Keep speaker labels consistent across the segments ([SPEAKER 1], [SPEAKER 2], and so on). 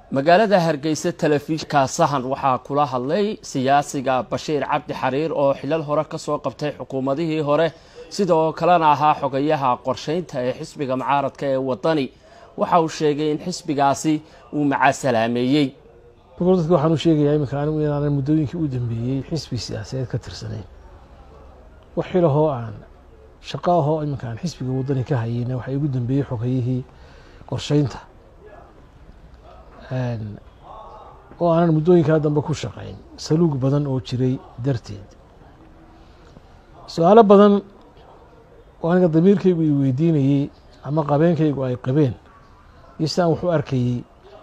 [SPEAKER 1] magaalada hargeysa telefishinka sahan waxaa kula hadlay siyaasiga bashiir cabdi xariir oo xilal hore kasoo qabtay xukuumadihii hore sidoo kalena ahaa xogayaha qorsheynta ee xisbiga mucaaradka ee wadani waxa uu sheegay in xisbigaasi uu macasalaameeyey
[SPEAKER 2] dadka waxaan u sheegayaa iminka anigu inaanan muddooyinkii u dambeeyey xisbi siyaasadeed ka tirsanayn wax xilahoo aan shaqo ahoo iminka aan xisbiga waddani ka hayeyna waxaa igu dambeeyey xogayihii qorsheynta oo aanan muddooyinkaa dambe ku shaqayn saluug badan oo jiray darteed su-aalo badan oo aniga damiirkaygu i weydiinayey ama qabeenkaygu ay qabeen iyo si aan wax u arkayey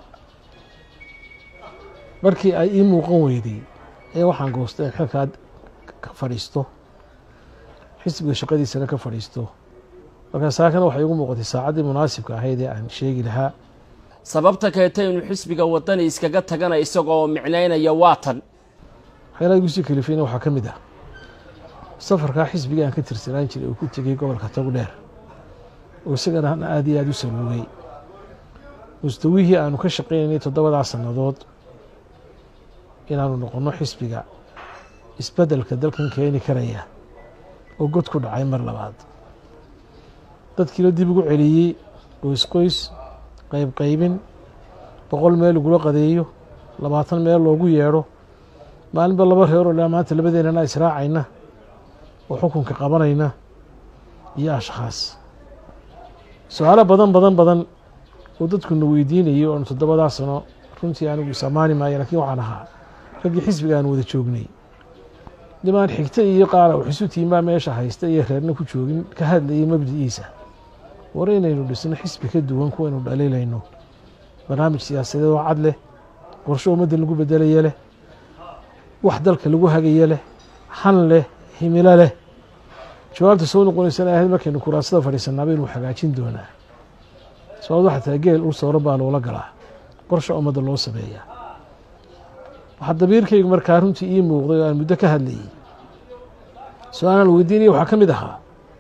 [SPEAKER 2] markii ay ii muuqan weyday ee waxaan goostay in xilkaa ka fadhiisto xisbiga shaqadiisana ka fadhiisto markaa saakana waxay igu muuqatay saacaddii munaasibka ahayd ee aan sheegi lahaa
[SPEAKER 1] sababta keentay inuu xisbiga wadani iskaga tagana isagoo micnaynaya waa tan
[SPEAKER 2] waxyaalaha igu sii kalifayna waxaa ka mid ah safarkaa xisbiga aan ka tirsanaan jiray oo ku tegey gobolka togdheer oo isagana aada iyo aada u saluugay mustawihii aanu ka shaqaynaynay toddobadaa sannadood inaanu noqonno xisbiga isbeddelka dalkan keeni karaya oo god ku dhacay mar labaad dadkiina dib ugu celiyey qoys qoys qayb qaybin boqol meel lagula qadeeyo labaatan meel loogu yeedho maalinba laba reeroo laa maanta labadeennana israacayna oo xukunka qabanayna iyo ashkhaas su-aalo badan badan badan oo dadkuna weydiinayay oonu toddobadaa sano runtii anigu isamaani maayo lakiin waxaan ahaa raggii xisbiga aan wada joognay nimaan xigta iyo qaara wax isu tiimaa meesha haysta iyo reerna ku joogin ka hadlayay mabdiciisa war inaynu dhisno xisbi ka duwan kuwaynu dhaliilayno barnaamij siyaasadeed oo cad leh qorsho ummadda lagu bedelaya leh wax dalka lagu hagaya leh han leh himilo leh jawaabta soo noqonaysana ahayd markaynu kuraasada fadhiisanaa baynu hagaajin doonaa sababad waxaa tahay geel ul sooran baa loola galaa qorsha ummadda loo sameeyaa waxaa dabiirkaygu markaa runtii ii muuqday oo aan muddo ka hadlayey su-aalaan weydiinaya waxaa ka mid ahaa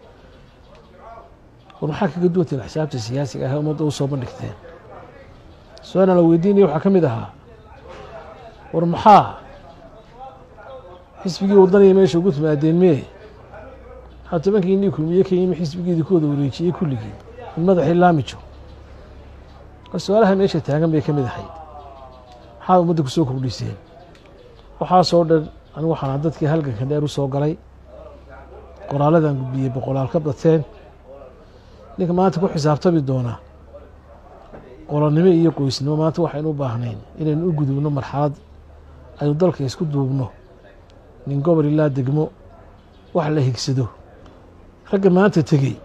[SPEAKER 2] war maxaa kaga duwanteen xisaabta siyaasiga ah ummadda u soo bandhigteen su-aalaan la weydiinaya waxaa ka mid ahaa war maxaa xisbigii waddanaya meesha ugu timaadeen mee maxaa tobankii inii kulmiye ka yimi xisbigeedii ku wada wareejiyey kulligii in madaxii laamijo war su-aalaha meesha taagan bay ka mid ahayd maxaa ummadda ku soo kordhiseen waxaasoo dhan anigu waxaana dadkii halganka dheer u soo galay qoraaladaan gudbiyey boqolaal ka bateen ninka maanta ku xisaabtami doonaa qolonnimo iyo qoysnimo maanta waxaynu u baahnayn inaynu u gudubno marxalad aynu dalka isku duubno nin gobol ilaa degmo wax la higsado ragga maanta tegey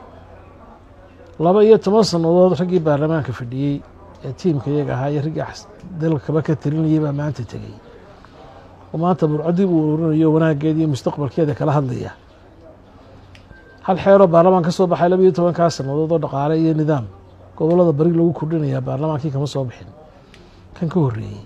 [SPEAKER 2] laba iyo toban sannadood raggii baarlamaanka fadhiyey ee tiimka iyaga ahaa iyo raggii dalkaba ka talinayay baa maanta tegey oo maanta burcadii uu ururinayo wanaaggeeda iyo mustaqbalkeeda kala hadlaya hal xeeroo baarlamaan ka soo baxay laba iyo tobankaa sannadood oo dhaqaale iyo nidaam gobollada bari lagu kordhinayaa baarlamaankii kama soo bixin kan ka horreeyey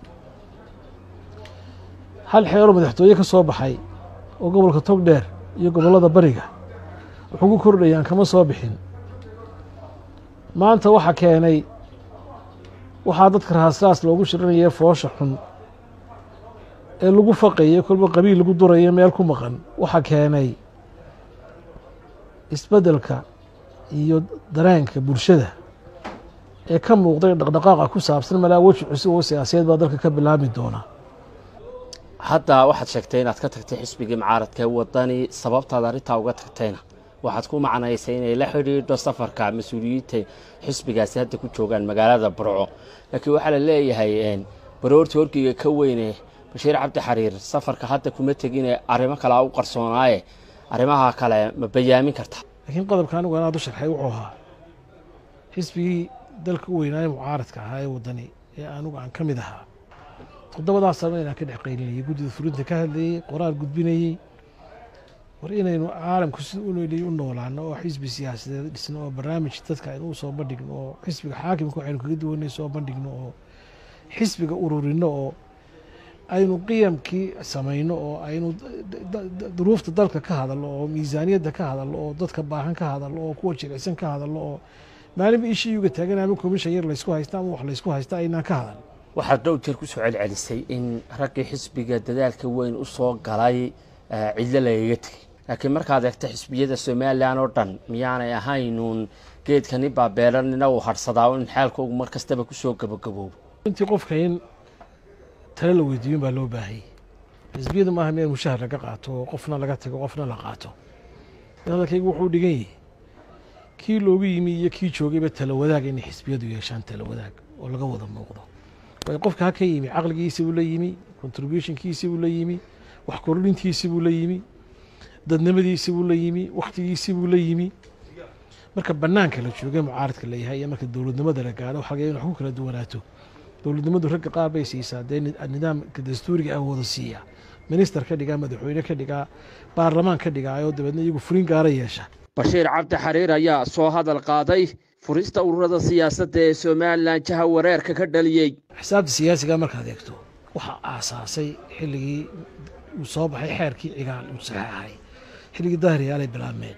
[SPEAKER 2] hal xeeroo madaxtooye ka soo baxay oo gobolka togdheer iyo gobollada bariga wuxuu ku kordhayaan kama soo bixin maanta waxa keenay waxaa dadka raasraas loogu shirinaya foosha xun ee lagu faqayo kolba qabiil lagu durayo meel ku maqan waxa keenay isbeddelka iyo dareenka bulshada ee ka muuqday dhaqdhaqaaqa ku saabsan malaa weji cusub oo siyaasadeed baa dalka ka bilaabmi doona
[SPEAKER 1] hadda waxaad sheegtay inaad ka tagtay xisbigii mucaaradka ee wadani sababtaad arrintaa uga tagtayna waxaad ku macnaysay inay la xidhiidho safarka mas-uuliyiinta xisbigaasi hadda ku joogaan magaalada burco laakiin waxaa la leeyahay baroorta horgeyga ka weyne bashiir cabdi xariir safarka hadda kuma tegine arrimo kalea u qarsoonaaye arrimaha kale ma bayaamin karta
[SPEAKER 2] laakiin qodobka anigu anaad u sharxay wuxuu ahaa xisbigii dalka u weynaaye mucaaradka ahaa ee wadani ee anugu aan ka mid ahaa toddobadaa sano inaan ka dhex qaylinayay guddida fulinta ka hadlayey qoraal gudbinayey war inaynu caalamku sida unl u noolaano oo xisbi siyaasadeed dhisno oo barnaamij dadka aynu u soo bandhigno oo xisbiga xaakimka waxaynu kaga duwanay soo bandhigno oo xisbiga ururino oo aynu qiyamkii samayno oo aynu duruufta dalka ka hadalno oo miisaaniyadda ka hadalno oo dadka baahan ka hadalno oo kuwa jilicsan ka hadalno oo maalinba ishii uga taagan ama komishan yar laysku haysta ama wax laysku haysta aynaan ka hadal
[SPEAKER 1] waxaad dhow jeer ku soo celcelisay in raggii xisbiga dadaalka weyn u soo galay cidlo lagaga tegey laakiin markaad eegto xisbiyada somalilan oo dhan miyaanay ahaynuun geedkani baabeelanina uu hadhsadaa in xaalkoogu mar kastaba kusoo gabagaboobo
[SPEAKER 2] intii qofka in tale la weydiiyin baa loo baahayay xisbiyadu maaha meel mushahar laga qaato oo qofna laga tago qofna la qaato hadalkaygu wuxuu dhigan yahay kii loogu yimi iyo kii joogayba tala wadaag inay xisbiyadu yeeshaan tala wadaag oo laga wada muuqdo waayo qofka ha ka yimi caqligiisi buu la yimi contributionkiisi buu la yimi wax kordhintiisi buu la yimi dadnimadiisi buu la yimi wakhtigiisi buu la yimi marka banaanka la jooga mucaaradka la yahay iyo marka dowladnimada la gaadho waxa laga in wax ku kala duwanaato dowladnimadu ragga qaar bay siisaa dee nidaamka dastuuriga ah wada siiya minister ka dhigaa madaxweyne ka dhigaa baarlamaan ka dhigaayo dabeedna iyagu furin gaara yeesha
[SPEAKER 1] bashiir cabdi xariir ayaa soo hadal qaaday furista ururada siyaasadda ee somalilan jaha wareerka ka dhaliyey
[SPEAKER 2] xisaabta siyaasiga markaad eegto waxaa aasaasay xilligii uu soo baxay xeerkii cigaal uu saxeexay xilligii dahriyaalay bilaabmeen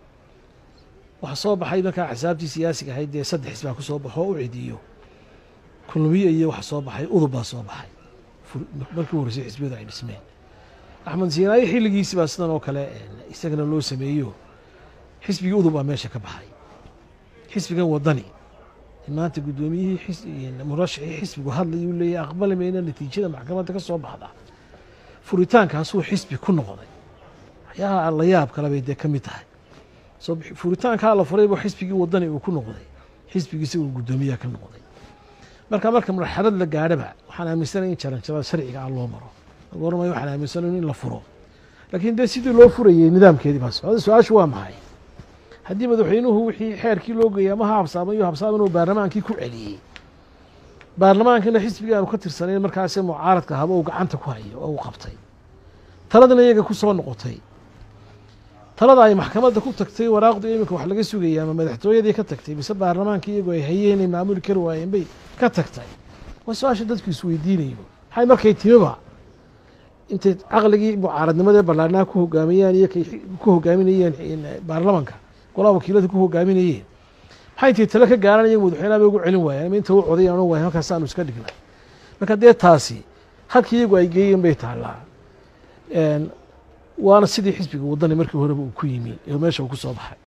[SPEAKER 2] waxaa soo baxay markaa xisaabtii siyaasiga ahayd dee saddex xisbaa ku soo baxo u cidiyo kulmiye iyo waxa soo baxay udub baa soo baxay markii horreysay xisbiyadu ay dhismeen axmed siinaayo xilligiisi baa sidan oo kale isagana loo sameeyo xisbigii udub baa meesha ka baxay xisbigan wadani maanta guddoomiyihii murashixii xisbigu hadlayuu leeyahy aqbali mayna natiijada maxkamadda ka soo baxda furitaankaasuu xisbi ku noqday waxyaalaha la yaab kale bay dee ka mid tahay furitaankaa la furay buu xisbigii wadani uu ku noqday xisbigiisa uu guddoomiyaha ka noqday marka marka marxalad la gaadhaba waxaan aaminsanay in jaranjarada sharciga ah loo maro gormay waxaan aaminsanay in la furo laakiin dee sidii loo furayey nidaamkeedii baa socda su-aashu waa maxay haddii madaxweynuhu wixii xeerkii loo geeyay ama ha habsaamay iyo habsaaman uu baarlamaankii ku celiyey baarlamaankana xisbigii aanu ka tirsanayn markaasi mucaaradka haba uu gacanta ku hayo oo uu qabtay taladana iyaga ku soo noqotay talada ay maxkamadda ku tagtay waraaqdu iminka wax laga sugayay ama madaxtooyadii ka tagtay mise baarlamaankii iyagoo ay hayeen ay maamuli kari waayeen bay ka tagtay waa su-aasha dadku isweydiinayo maxay markay timiba intay caqligii mucaaradnimadee ballaarnaa ku hogaaminayaan iyo kay ku hogaaminayeen baarlamanka golaha wakiilada ku hogaaminayeen maxay intay tale ka gaaranayeen madaxweynaha bay ugu celin waayeen ama inta u codayaan o waay halkaas aanu iska dhignay marka dee taasi halkii iyagu ay geeyeen bay taallaa waana sidii xisbiga wadani markii horeba uu ku yimi ee meesha uu ku soo baxay